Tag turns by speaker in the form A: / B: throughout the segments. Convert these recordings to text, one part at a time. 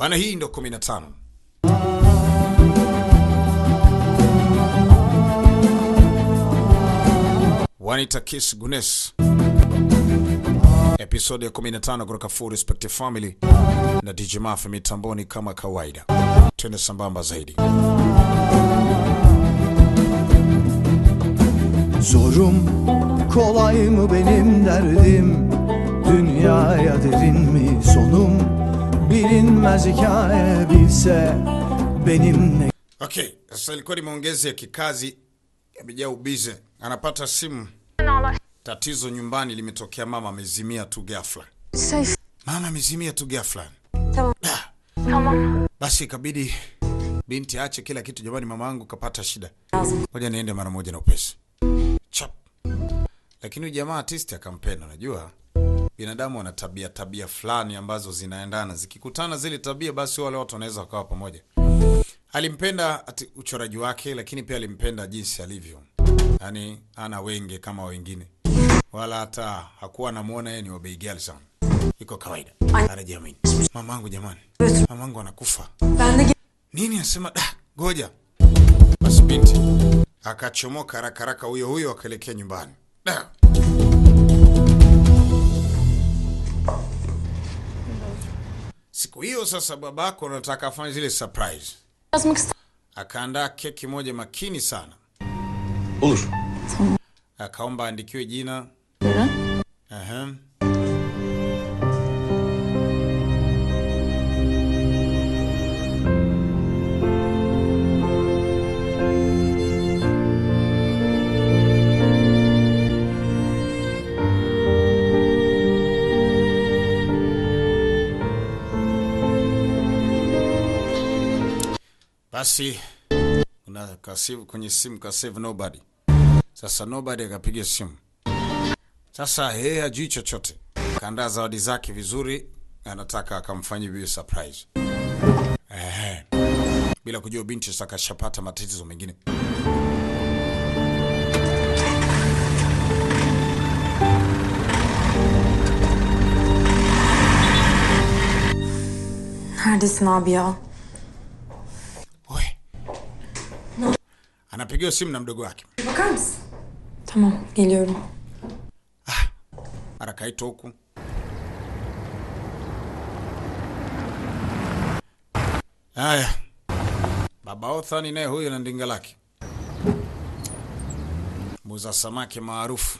A: bana. Hii ndo 15 Wanita Kiss Gunes, episode ya 15 kutoka Full Respect Family na DJ Mafi mitamboni kama kawaida. Twende sambamba zaidi.
B: Zorum kolay mı benim derdim Dünyaya derin mi sonum Bilinmez hikaye bilse Benim ne
A: Okay, sasa ilikuwa ni maongezi ya kikazi yamejaa ubize. Anapata simu, tatizo nyumbani limetokea, mama amezimia tu ghafla.
C: Şey
A: Mama amezimia tu ghafla.
C: tamam.
A: Da.
C: Tamam.
A: Basi ikabidi binti aache kila kitu. Jamani, mama yangu kapata shida,
C: Lazım.
A: ngoja niende mara moja na upesi chap. Lakini huyu jamaa artisti akampenda. Unajua binadamu wana tabia tabia fulani ambazo zinaendana, zikikutana zile tabia, basi wale watu wanaweza wakawa pamoja. Alimpenda ati uchoraji wake, lakini pia alimpenda jinsi alivyo, yaani ana wenge kama wengine, wala hata hakuwa anamuona yeye ni wa bei ghali sana. Iko kawaida, anajiamini. Mamangu jamani, mamangu anakufa
C: Ben de
A: nini? Anasema da, ngoja basi. Binti akachomoka haraka haraka, huyo huyo akaelekea nyumbani. Da. Siku hiyo sasa, babako anataka afanye zile surprise,
C: yazmak ister.
A: akaandaa keki moja makini sana,
D: Olur.
A: akaomba aandikiwe jina
C: Buyurun.
A: Aha. Basi kuna kasivu kwenye simu ka save nobody. Sasa nobody akapiga simu. Sasa yeye hajui chochote, kaandaa zawadi zake vizuri, anataka akamfanyia bibi surprise. Ehe. Bila kujua binti sasa kashapata matatizo mengine.
C: Neredesin abi ya?
A: Oe. Anapigiwa simu na mdogo wake,
C: Bakar mısın? Tamam geliyorum.
A: mara kaitwa huku. Haya, baba Othani naye huyo na ndinga lake, muza samaki maarufu.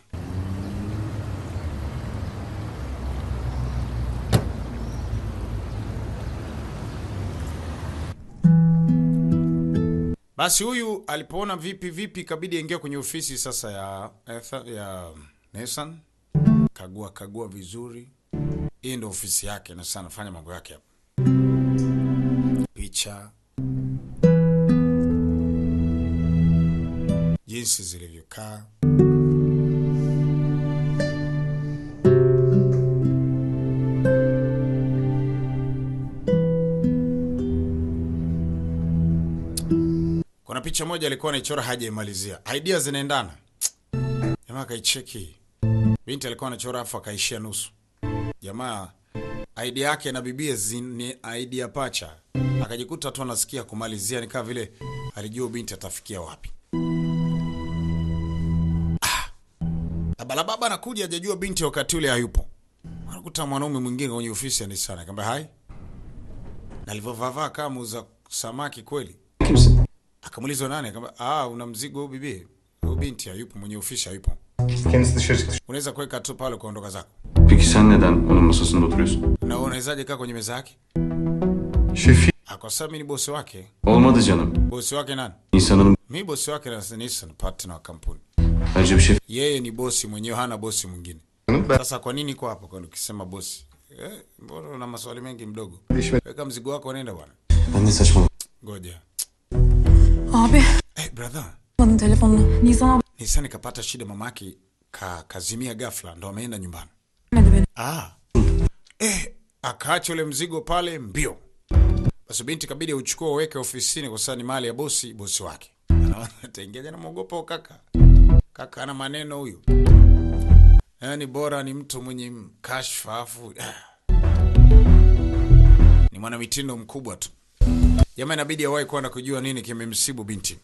A: Basi huyu alipoona vipi vipi, ikabidi aingia kwenye ofisi sasa ya Etha- ya Nesan, kagua kagua vizuri. Hii ndo ofisi yake, na sasa anafanya mambo yake hapa, picha jinsi zilivyokaa. Kuna picha moja alikuwa anaichora hajaimalizia, idea zinaendana. Jamaa akaicheki, binti alikuwa anachora afu akaishia nusu. Jamaa idea yake na bibie zi- ni idea pacha, akajikuta tu anasikia kumalizia, ni kama vile alijua binti atafikia wapi. Ah, balababa anakuja, hajajua binti wakati ule hayupo, anakuta mwanaume mwingine kwenye ofisi ya Nissan, akamwambia hai, na alivyovavaa kama muuza samaki kweli
D: Kimsin?
A: Akamuuliza nani? Akamwambia ah, una mzigo huu bibi? Huyu binti hayupo, mwenye ofisi hayupo.
D: Kendisi dışarı çıktı.
A: Unaweza kuweka tu pale ukaondoka zako.
D: Peki sen neden onun masasında oturuyorsun?
A: Na wewe unawezaje kaa kwenye meza yake?
D: Şefi.
A: Ah, kwa sababu mimi ni bosi wake.
D: Olmadı canım.
A: Bosi wake nani?
D: İnsanın
A: Mimi bosi wake na Nissan partner wa kampuni.
D: bence bir şef.
A: Yeye ni bosi mwenyewe, hana bosi mwingine.
D: Ben
A: Sasa kwa nini kwa hapo kwa ukisema bosi? Eh, mbona una maswali mengi mdogo? Weka mzigo wako nenda bwana.
D: Ben ne saçmalık.
A: Ngoja.
C: Abi.
A: Eh, brother.
C: Almadın telefonunu. Nisan abi
A: Nissan ikapata shida mamake ka kazimia ghafla ndo ameenda nyumbani.
C: vermedi beni.
A: Ah. Eh, akaacha ule mzigo pale mbio. Basi binti kabidi uchukue uweke ofisini kwa sababu ni mali ya bosi, bosi wake. Anaona ataingia jana muogopa huyo kaka. Kaka ana maneno huyu. Yaani bora ni mtu mwenye kashfa afu ah. ni mwanamitindo mkubwa tu. Jamaa inabidi awahi kwenda kujua nini kimemsibu binti.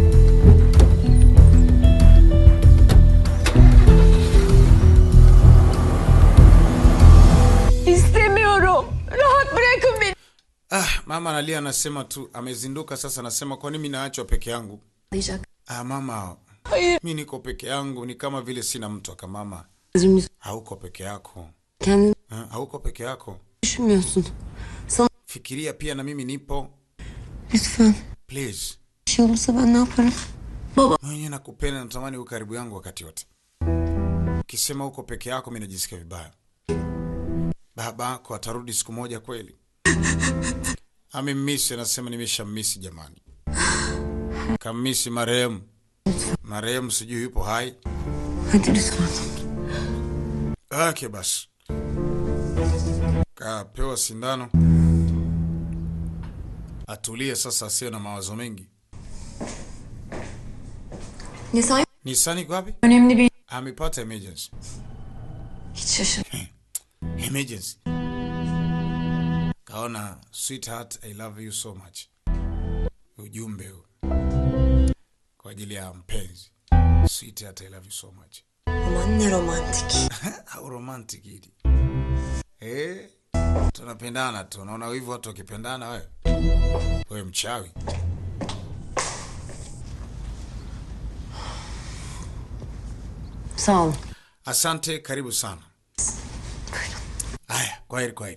C: İstemiyorum. Rahat bırakın beni.
A: Ah, mama analia, anasema tu amezinduka sasa, anasema kwa nini mimi naachwa peke yangu?
C: Diyecek.
A: Ah, mama,
C: Hayır.
A: mi niko peke yangu, ni kama vile sina mtu. Aka mama,
E: Gözümüzü
A: hauko peke yako
E: kendini
A: ha? hauko peke yako,
E: düşünmüyorsun. Sana
A: fikiria pia na mimi nipo.
E: lütfen
A: Please,
E: bir şey olursa ben ne yaparım? Baba.
A: mwenye nakupenda, natamani uwe karibu yangu wakati wote. Ukisema uko peke yako, mi najisikia vibaya. Baba yako atarudi siku moja kweli? Amemmisi, anasema nimeshammisi jamani, kammisi marehemu. Marehemu sijui yupo hai
E: Hadi lütfen.
A: ake basi kapewa sindano atulie sasa, asiwe na mawazo mengi.
C: Nisan
A: Nisani iko wapi?
C: önemli bir...
A: Amepata emergency.
C: Hiç şaşır.
A: Emergency. Kaona sweetheart, I love you so much. Ujumbe huu kwa ajili ya mpenzi. Sweetheart, I love you so much.
E: Aman ne romantik.
A: Au romantic hili. Eh, tunapendana tu. Unaona hivyo watu wakipendana wewe? Wewe mchawi.
E: Sağ olun.
A: Asante, karibu sana. Haya, kwaheri, kwaheri.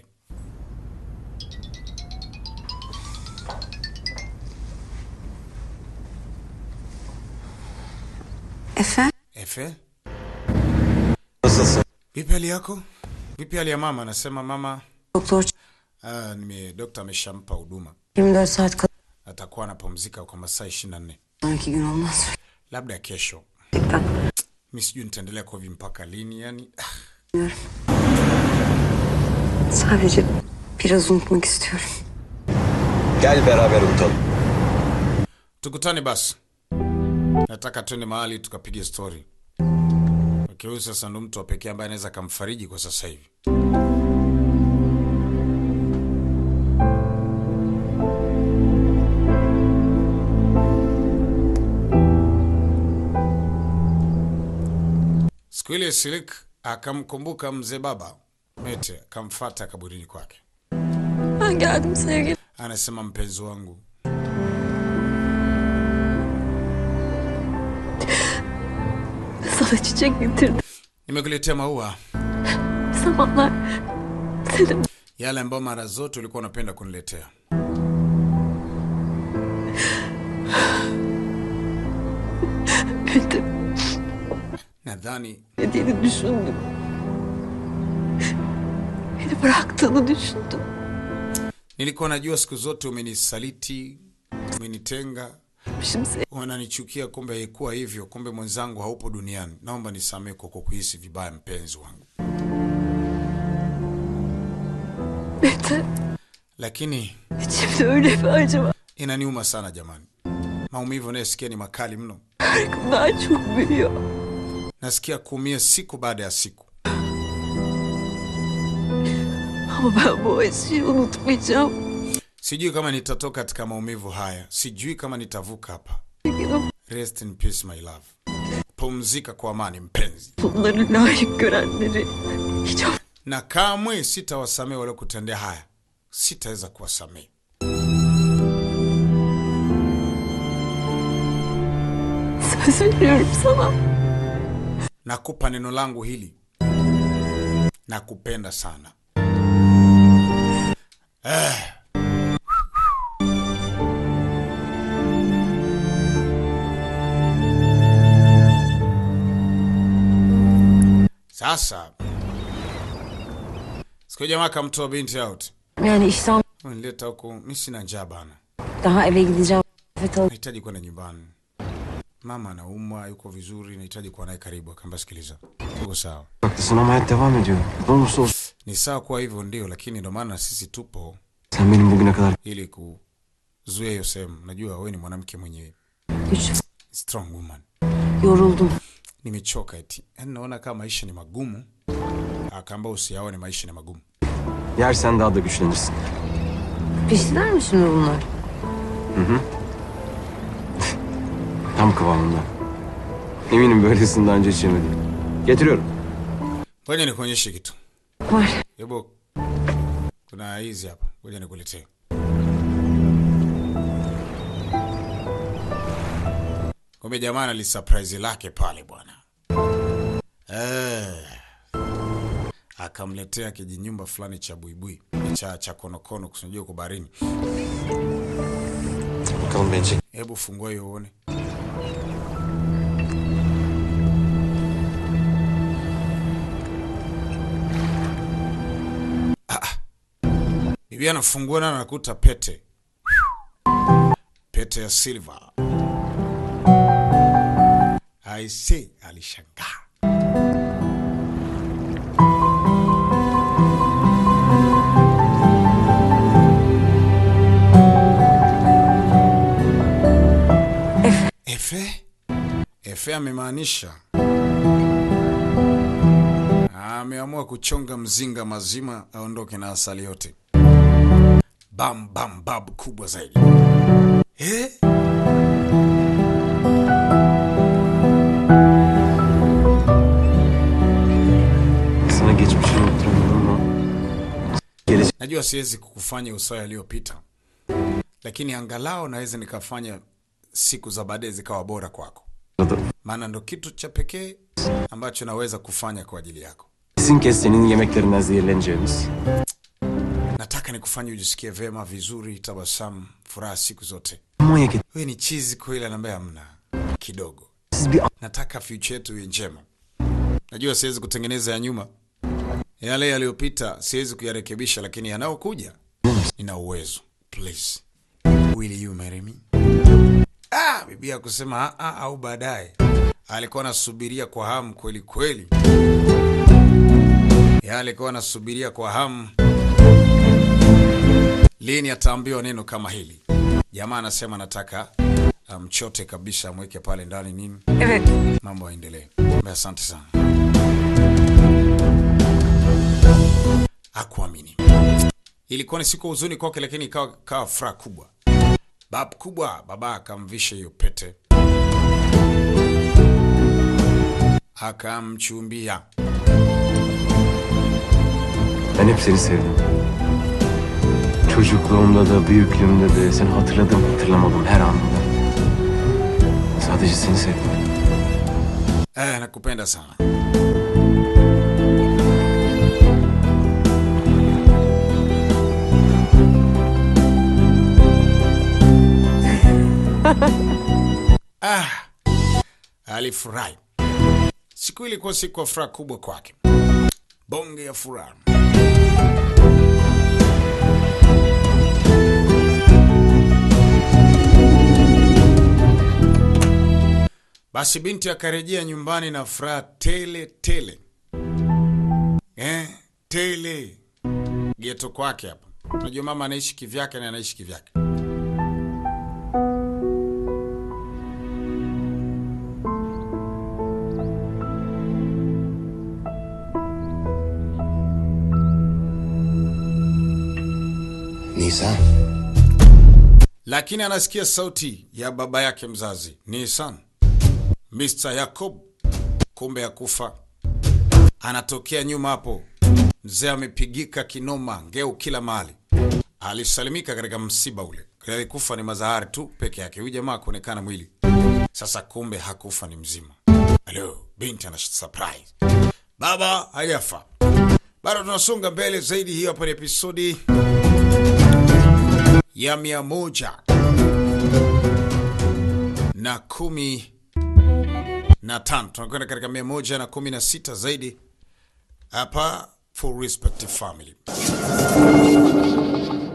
E: Efe?
A: Efe,
D: Nasılsın?
A: vipi hali yako? Vipi hali ya mama? Anasema mama,
E: Doktor
A: ah, nime dokta ameshampa huduma,
E: 24 saat kadar.
A: atakuwa anapumzika kwa masaa 24,
E: Sonraki gün olmaz.
A: labda kesho.
E: Gerçekten.
A: Mi sijui nitaendelea kwa hivi mpaka lini, yani ah,
E: Sadece biraz unutmak istiyorum.
F: Gel beraber unutalım.
A: tukutane basi. Nataka twende mahali tukapige stori. Okay, huyu sasa ndo mtu wa pekee ambaye anaweza akamfariji kwa sasa hivi. Siku ile Silik akamkumbuka mzee baba Mete, akamfata kaburini kwake.
C: Ben geldim sevgilim.
A: Anasema mpenzi wangu,
C: Sana çiçek getirdim.
A: nimekuletea maua
C: Bir zamanlar senin
A: yale ambayo mara zote ulikuwa unapenda kuniletea.
C: kötü
A: Nadhani
C: dediğini düşündüm. Beni bıraktığını düşündüm.
A: nilikuwa najua siku zote umenisaliti, umenitenga,
C: Şimdi seni
A: unanichukia. Kumbe haikuwa hivyo, kumbe mwenzangu haupo duniani. Naomba nisamehe kwa kukuhisi vibaya, mpenzi wangu,
C: Mete.
A: lakini
C: İçimde öyle bir acı var.
A: inaniuma sana jamani. Maumivu unayosikia ni makali mno.
C: Her gün daha çok büyüyor.
A: Nasikia kuumia siku baada ya siku.
C: Ama ben bu acıyı unutmayacağım.
A: Sijui kama nitatoka katika maumivu haya, sijui kama nitavuka hapa.
C: Sevgilim
A: Rest in peace my love. Pumzika kwa amani mpenzi,
C: bunları layık görenleri hiç affetmem.
A: na kamwe sitawasamehe waliokutendea haya, sitaweza kuwasamehe.
C: Söz veriyorum sana.
A: Nakupa neno langu hili, nakupenda sana. Eh. Sasa siku jamaa akamtoa binti out,
E: Yani iştahım
A: nileta huku, mi sina njaa bana,
E: daha eve gideceğim. Afet al.
A: nahitaji kwenda nyumbani. Mama anaumwa, yuko vizuri, nahitaji kuwa naye karibu. Akaamba sikiliza, tuko sawa
D: Haklısın ama hayat devam ediyor. Ne olursa olsun.
A: Ni sawa kuwa hivyo ndio, lakini ndo maana sisi tupo
D: Sen benim bugüne kadar
A: ili kuzuia hiyo sehemu. Najua wewe ni mwanamke mwenye
E: Güç.
A: strong woman.
E: Yoruldum.
A: Nimechoka eti, yaani naona kama maisha ni magumu. Akaamba usiyaone maisha ni magumu.
D: yersen daha da güçlenirsin.
E: Piştiler mi şimdi bunlar?
D: Tam kıvamında. Eminim böylesini daha önce içemedim. Getiriyorum.
A: Ngoja nikuonyeshe kitu.
E: Var.
A: Hebu kuna hizi hapa, ngoja nikuletee. Kumbe jamaa ana surprise lake pale bwana. Eh. Akamletea kijinyumba fulani cha buibui cha cha konokono kusinjua kwa baharini.
D: Bakalım beni çek.
A: Hebu fungua hiyo uone. Ah, ah. Bibi anafungua na anakuta pete. Pete ya silver. Aise, alishangaa. Efe? Efe amemaanisha ameamua kuchonga mzinga mazima aondoke na asali yote. Bam bam bab kubwa zaidi. Eh?
D: Sana geçmişini unutturamıyorum ama... Gelecek
A: Najua siwezi kukufanya usawa yaliyopita, lakini angalau naweza nikafanya siku za baadaye zikawa bora kwako,
D: da
A: maana ndo kitu cha pekee ambacho naweza kufanya kwa ajili yako.
D: kesin kez senin yemeklerinden zehirleneceğimiz.
A: Nataka nikufanye ujisikie vema, vizuri, tabasamu, furaha siku zote.
D: Manyak et.
A: Wewe ni chizi kweli, anambia hamna kidogo.
D: Siz bir
A: Nataka future yetu iwe njema. Najua siwezi kutengeneza ya nyuma, yale yaliyopita siwezi kuyarekebisha, lakini yanayokuja nina uwezo. Please, will you marry me? Ah, bibi akusema ah, ah, au baadaye. Alikuwa anasubiria kwa hamu kweli kweli, ya alikuwa anasubiria kwa hamu lini ataambiwa neno kama hili. Jamaa anasema nataka amchote kabisa, amweke pale ndani nini
E: Evet.
A: mambo yaendelee. Mbe, Asante sana. Hakuamini. Ilikuwa ni siku ya huzuni kwake, lakini ikawa ikawa furaha kubwa. Bab kubwa, baba akamvisha hiyo pete, akamchumbia.
D: Ben hep seni sevdim. Çocukluğumda da büyüklüğümde de seni hatırladım hatırlamadım her anında. Sadece seni sevdim.
A: Eh, nakupenda sana. ah, alifurahi. Siku ilikuwa siku ya furaha kubwa kwake, bonge ya furaha. Basi binti akarejea nyumbani na furaha tele tele, eh, tele geto kwake hapa. Unajua mama anaishi kivyake na anaishi kivyake.
F: Nisan.
A: lakini anasikia sauti ya baba yake mzazi Nisan, Mr. Yakob, kumbe ya kufa anatokea nyuma hapo. Mzee amepigika kinoma, ngeu kila mahali. Alisalimika katika msiba ule, alikufa ni mazahari tu peke yake. Huyu jamaa kuonekana mwili sasa, kumbe hakufa, ni mzima. Halo, binti ana surprise, baba hajafa. Bado tunasonga mbele zaidi. Hiyo hapa ni episodi ya mia moja na kumi na tano tunakwenda katika mia moja na kumi na sita zaidi hapa Full Respect Family.